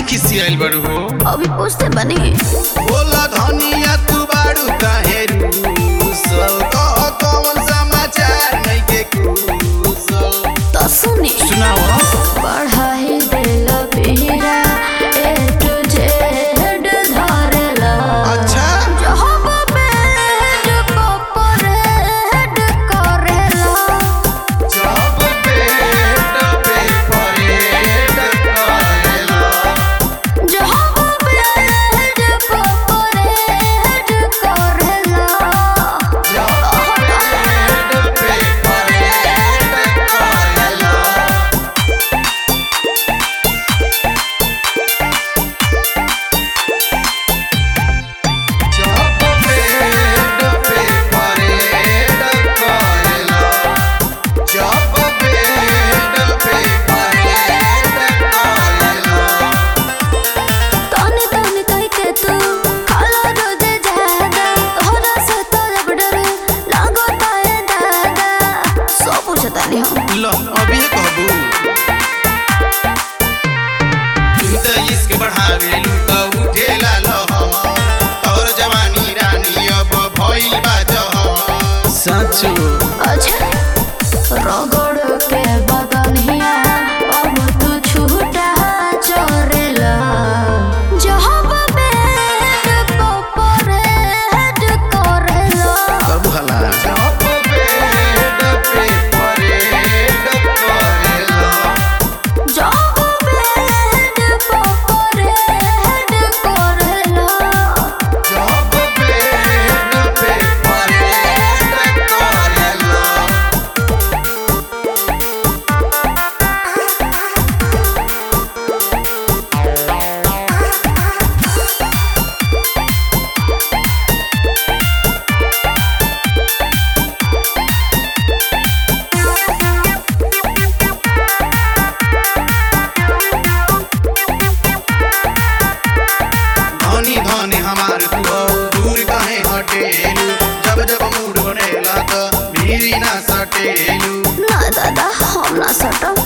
खिसियाइल बड़ू हो अभी पूछते बनी बोला धनिया तू बाड़ू काहे रूसल कह कौन समाचार नहीं के कुशल तो सुनी सुनाओ पढ़ाई दिल पीरा ए टू जेड धरला अच्छा जब बेड पपरेड करेला जब पेट पे परेड करेला जब बेड पपरेड करेला जब पेट पे परेड करेला जब पेट पे परेड करेला जब पेट पे परेड करेला तने तने कह के तू खाला रोजे ज्यादा तोहरा से तो अब डर लागो ताए दादा सब पूछता नहीं हम लो अभी कहबू तू तो इश्क बढ़ावे लू तो उठेला लहर तोर जवानी रानी अब भइल बा जहर सचो अच्छा रगड़ के बदनिया अब तू छूटा चोरेला जब बेड पपरेड करेला कब हला जब पेट पे परेड करेला जब बेड पपरेड करेला जब पेट पे परेड करेला धनी धनी हमार तू हो दूर काहे हटेलू जब जब मूड बनेला त भीरी ना सटेलू ना दादा हम ना सटम